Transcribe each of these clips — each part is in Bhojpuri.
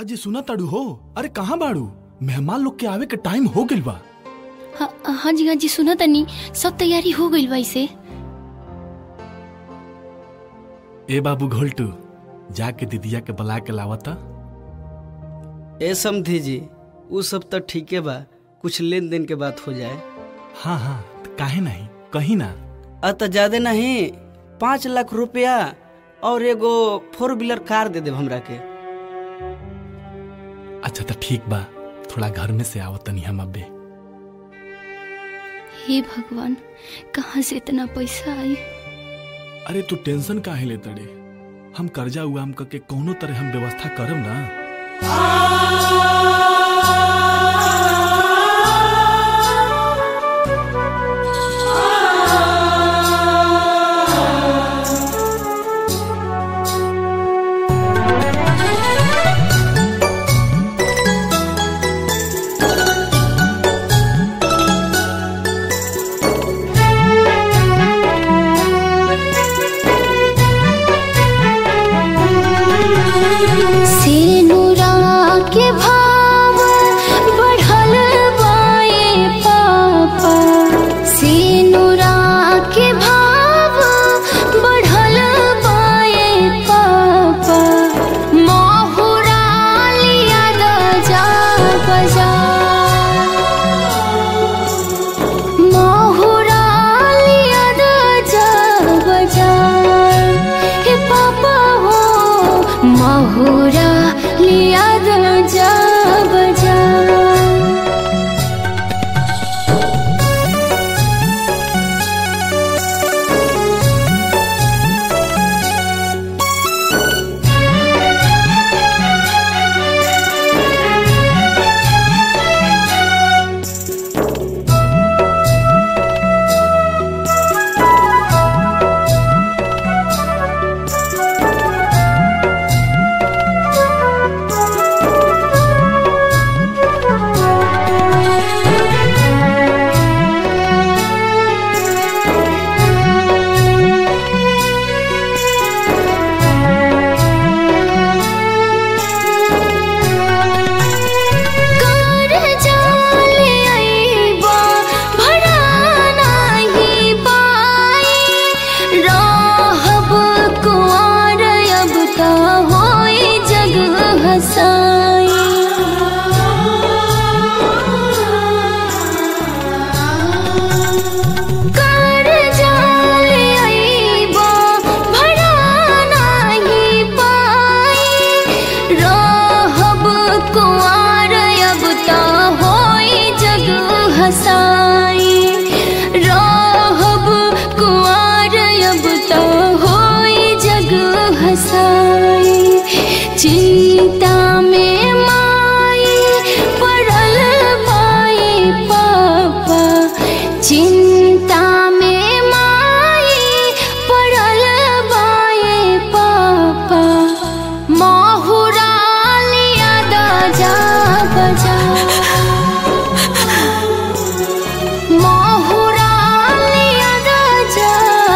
अजय सुना ताड़ू हो अरे कहाँ बाड़ू मेहमान लोग के आवे के टाइम हो गइल बा हाँ हाँ जी हाँ जी सुना तनी सब तैयारी हो गइल बा इसे ए बाबू घोलटू जाके दीदिया के बुला के लावता ए समधी जी उ सब तो ठीके बा कुछ लेन देन के बात हो जाए हाँ हाँ त काहे नहीं कहीं ना अ तो ज्यादा नहीं पाँच लाख रुपया और एगो फोर व्हीलर कार दे देब हमरा के अच्छा तो ठीक बा थोड़ा घर में से आवतनी हम अबे हे भगवान कहाँ से इतना पैसा आई अरे तू टेंशन काहे ले तड़े हम कर्जा उगाम करके कौनो तरह हम व्यवस्था करब ना सेनुरा के भाव बढ़ल बाए पापा सेनुरा के भाव बढ़ल बाए पापा महुरा लिया द जा बजा महुरा लिया द जा बजा हे पापा हो महुरा लिया द जा बजा कर जाले आईबा भरा नाही पाई रहब कुआर अब त होई जग हसाई कर जाले आईबा भरा नाही पाई रहब कुआर अब त होई जग हसाई रहब कुआर अब त होई जग हसाई चिंता में माई पड़ल बाई पापा चिंता में माई पड़ल बाई पापा महुरा लिया द जा बजा महुरा लिया द जा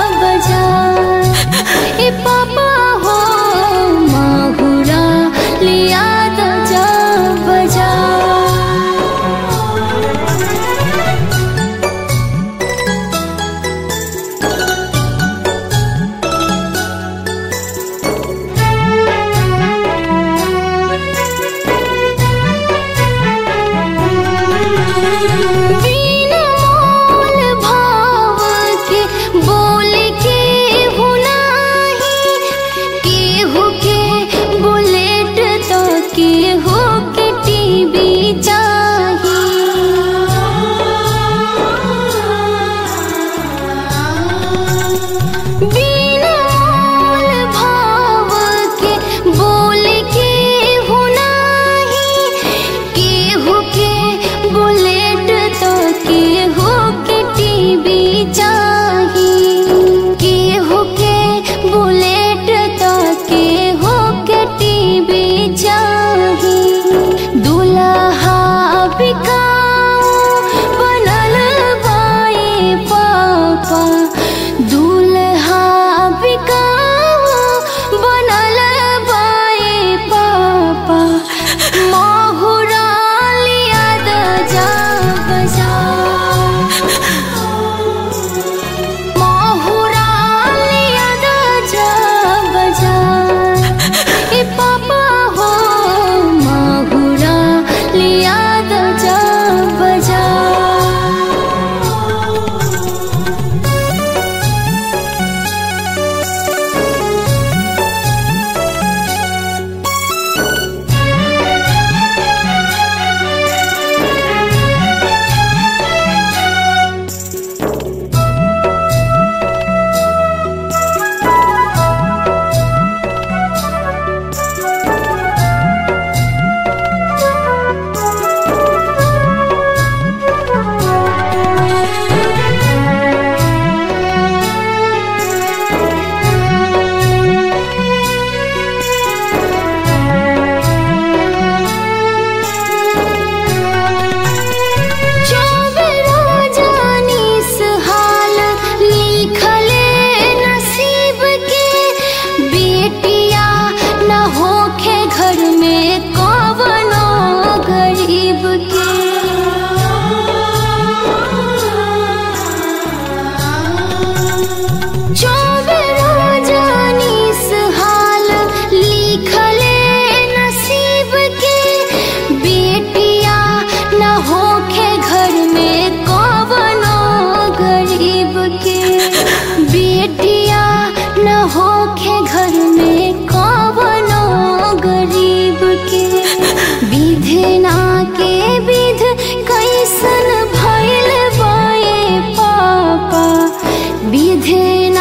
होखे घर में कवनो गरीब के विधना के विध कैसन भइल बाए पापा विधना